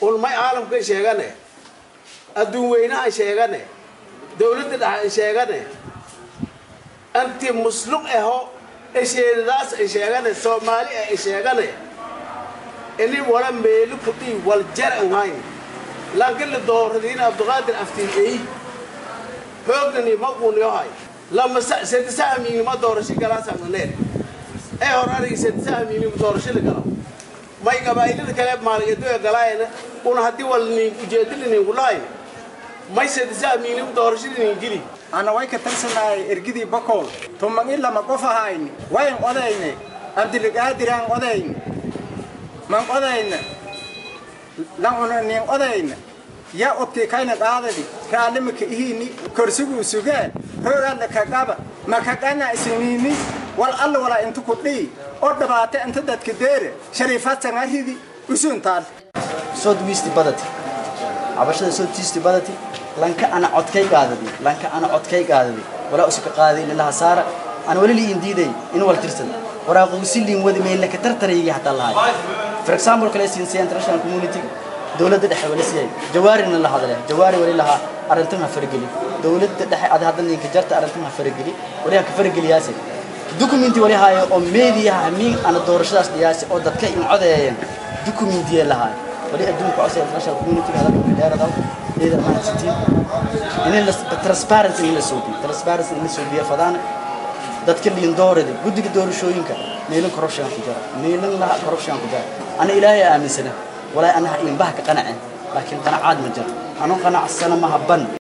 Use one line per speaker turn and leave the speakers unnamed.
ulmay caalamka sheegane adduun weynaha sheegane dowladda dhexe sheegane anti musluq aho esheedadaas ay sheegane soomaali ay sheegane ini wala meeli kudhii wal jar an hayn laakiin la dooradiin abduqaadir aftiiey hoognani maquuniyohay lama sedisaamiinima doorasho galaasananeen ee hor arigi sedisaamiinima doorasho la galo may qabaa'ilada kale maaliyadoe galaayana una haddii wal nin ujeedada ninkulahayn may sedisaamiinima doorashada nin gili
ana way ka tarsanahay ergidii bakool tumangin lama qof ahayni wayn odayne abdilqaadiraan odayne man odayna launa nin odayna ya obtii kayna qaadadi raallimaka ihiini korsiguu sugee hoogaadna ka qaba makaqana isiniini wal alla walaa intu ku dhii oo dhabaate inta dadka deere shariifaadsan aridi usuuntaal
sod wiisti badati cabashada soo tiisti badati lanka ana codkay qaadadi lanka ana codkay qaadadi walaa usuka qaaday ilaha saara aan wali liin diiday in wal tirsan waraaqo silin wadi meel ka tartarayay hatta lahay for example kale siin si international community dawladda dhexe wali siiyay jawaarina la hadlay jawaari wali laha arintan ha fargeli dawladda dhexe ad hadda ninka jarta arintan ha fargeli wali ha ka fargeliyaasi documenti wali haayo oo media min ana doorashadaas dhiyaasi oo dadka in codeeyeen documenti lahaa wali adduunka codsa international community hada ka dheerada إذا ما تتي إن الترانسبيرنسي إن السوبي ترانسبيرنسي إن السوبي فدان دتك اللي يندور ده بدك دور شو ينك نيلن كرفشان كجرا نيلن لا كرفشان كجرا أنا إلهي آمن سنة ولا أنا إن بحك قناعة لكن قناعات مجرد أنا قناع السنة ما هبن